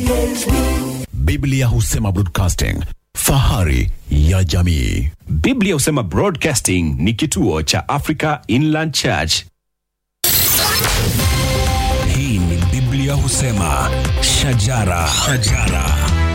PHB. Biblia husema broadcasting, fahari ya jamii. Biblia husema Broadcasting ni kituo cha Africa Inland Church. Hii ni Biblia husema shajara, shajara.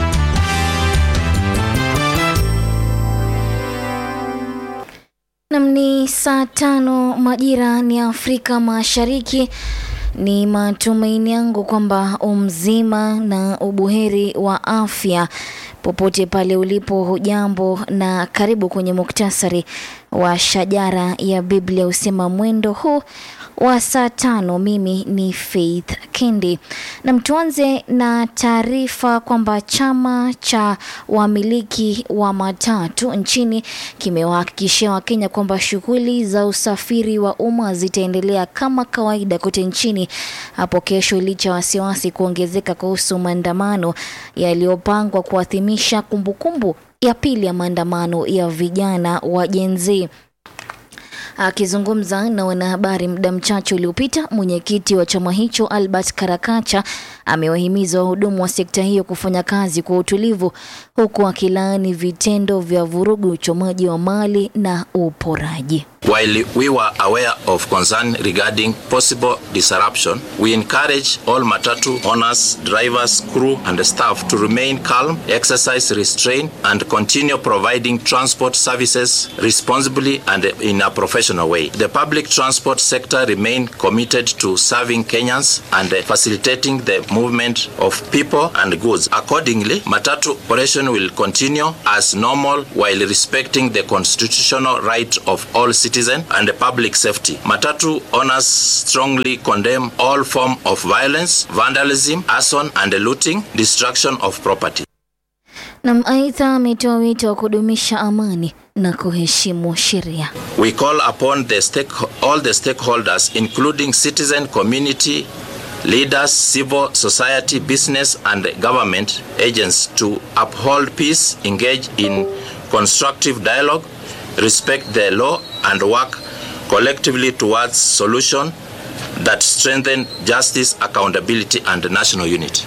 Nam ni saa tano majira ni Afrika Mashariki. Ni matumaini yangu kwamba umzima na ubuheri wa afya popote pale ulipo. Hujambo na karibu kwenye muktasari wa shajara ya Biblia husema mwendo huu wa saa tano. Mimi ni Faith Kendi na tuanze na taarifa kwamba chama cha wamiliki wa matatu nchini kimewahakikishia Wakenya kwamba shughuli za usafiri wa umma zitaendelea kama kawaida kote nchini hapo kesho, licha ya wasiwasi kuongezeka kuhusu maandamano yaliyopangwa kuadhimisha kumbukumbu ya pili ya maandamano ya vijana wa Gen Z. Akizungumza na wanahabari muda mchache uliopita, mwenyekiti wa chama hicho Albert Karakacha amewahimiza wahudumu wa sekta hiyo kufanya kazi kwa utulivu, huku akilaani vitendo vya vurugu, uchomaji wa mali na uporaji. While we were aware of concern regarding possible disruption, we encourage all Matatu owners, drivers, crew, and staff to remain calm, exercise restraint, and continue providing transport services responsibly and in a professional way. The public transport sector remain committed to serving Kenyans and facilitating the movement of people and goods. Accordingly, Matatu operation will continue as normal while respecting the constitutional right of all citizens and public safety. Matatu owners strongly condemn all form of violence, vandalism, arson and looting, destruction of property. Na aidha ametoa wito wa kudumisha amani na kuheshimu sheria. We call upon the stake, all the stakeholders including citizen community leaders, civil society, business and government agents to uphold peace, engage in constructive dialogue, respect the law and work collectively towards solution that strengthen justice, accountability and national unity.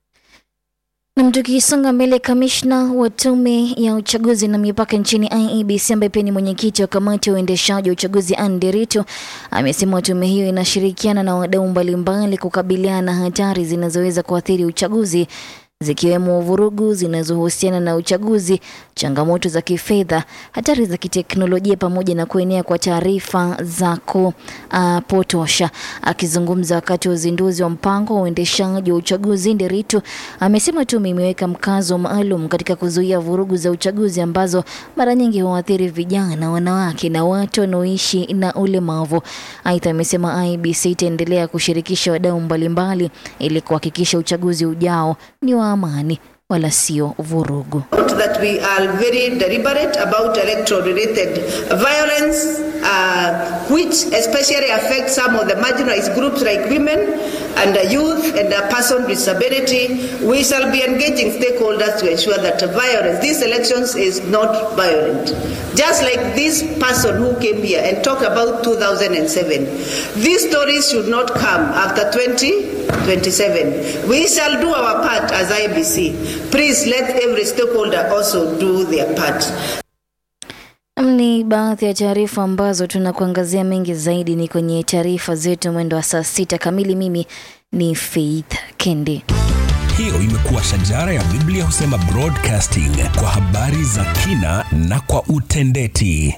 Nam, tukisonga mbele, kamishna wa tume ya uchaguzi na mipaka nchini IEBC ambaye pia ni mwenyekiti wa kamati ya uendeshaji wa uchaguzi Anne Derito amesema tume hiyo inashirikiana na wadau mbalimbali kukabiliana na hatari zinazoweza kuathiri uchaguzi zikiwemo vurugu zinazohusiana na uchaguzi, changamoto za kifedha, hatari za kiteknolojia pamoja na kuenea kwa taarifa za kupotosha. Akizungumza wakati wa uzinduzi wa mpango wa uendeshaji wa uchaguzi, Nderitu amesema tume imeweka mkazo maalum katika kuzuia vurugu za uchaguzi ambazo mara nyingi huathiri vijana, wanawake na watu wanaoishi na ulemavu. Aidha, amesema IEBC itaendelea kushirikisha wadau mbalimbali ili kuhakikisha uchaguzi ujao ni wa amani wala sio vurugu. that we are very deliberate about electoral related violence uh, which especially affects some of the marginalized groups like women and uh, youth and uh, person with disability we shall be engaging stakeholders to ensure that violence these elections is not violent just like this person who came here and talked about 2007 these stories should not come after 2027 we shall do our part as ibc please let every stakeholder also do their part Ni baadhi ya taarifa ambazo tunakuangazia mengi zaidi ni kwenye taarifa zetu mwendo wa saa sita kamili. Mimi ni Faith Kendi. Hiyo imekuwa shajara ya Biblia husema broadcasting kwa habari za kina na kwa utendeti.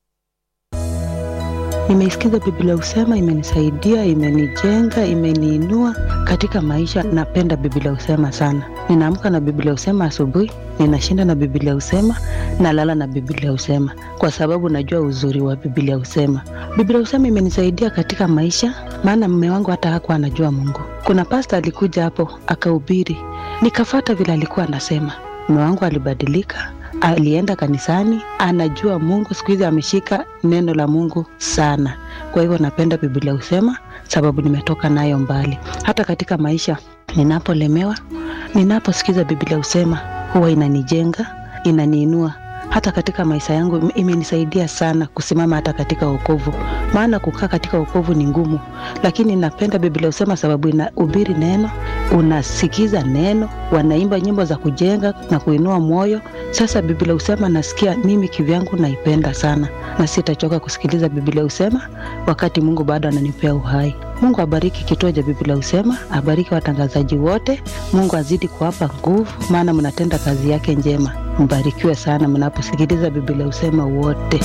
Nimeisikiza Biblia husema, imenisaidia, imenijenga, imeniinua katika maisha. Napenda Biblia husema sana. Ninaamka na Biblia husema asubuhi, ninashinda na Biblia husema, nalala na Biblia husema, kwa sababu najua uzuri wa Biblia husema. Biblia husema imenisaidia katika maisha, maana mume wangu hata hakuwa anajua Mungu. Kuna pasta alikuja hapo akahubiri, nikafata vile alikuwa anasema. Mume wangu alibadilika, alienda kanisani, anajua Mungu. Siku hizi ameshika neno la Mungu sana. Kwa hivyo napenda Biblia husema, sababu nimetoka nayo mbali. Hata katika maisha ninapolemewa, ninaposikiza Biblia husema, huwa inanijenga, inaniinua hata katika maisha yangu ime- imenisaidia sana kusimama hata katika wokovu, maana kukaa katika wokovu ni ngumu, lakini napenda Biblia husema sababu inahubiri neno, unasikiza neno, wanaimba nyimbo za kujenga na kuinua moyo. Sasa Biblia husema nasikia mimi kivyangu naipenda sana, na sitachoka kusikiliza Biblia husema wakati Mungu bado ananipea uhai. Mungu abariki kituo cha Biblia husema, abariki watangazaji wote. Mungu azidi kuwapa nguvu, maana mnatenda kazi yake njema. Mbarikiwe sana mnaposikiliza Biblia husema wote.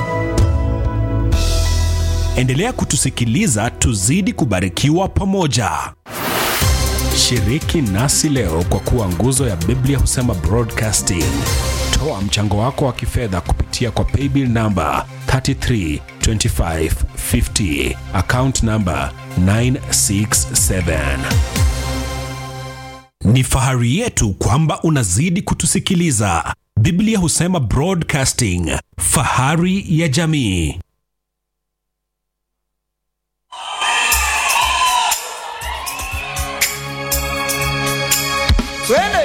Endelea kutusikiliza, tuzidi kubarikiwa pamoja. Shiriki nasi leo kwa kuwa nguzo ya Biblia husema Broadcasting. Toa mchango wako wa kifedha kupitia kwa paybill namba 332550 account namba 967. Ni fahari yetu kwamba unazidi kutusikiliza. Biblia husema Broadcasting, fahari ya jamii. Twende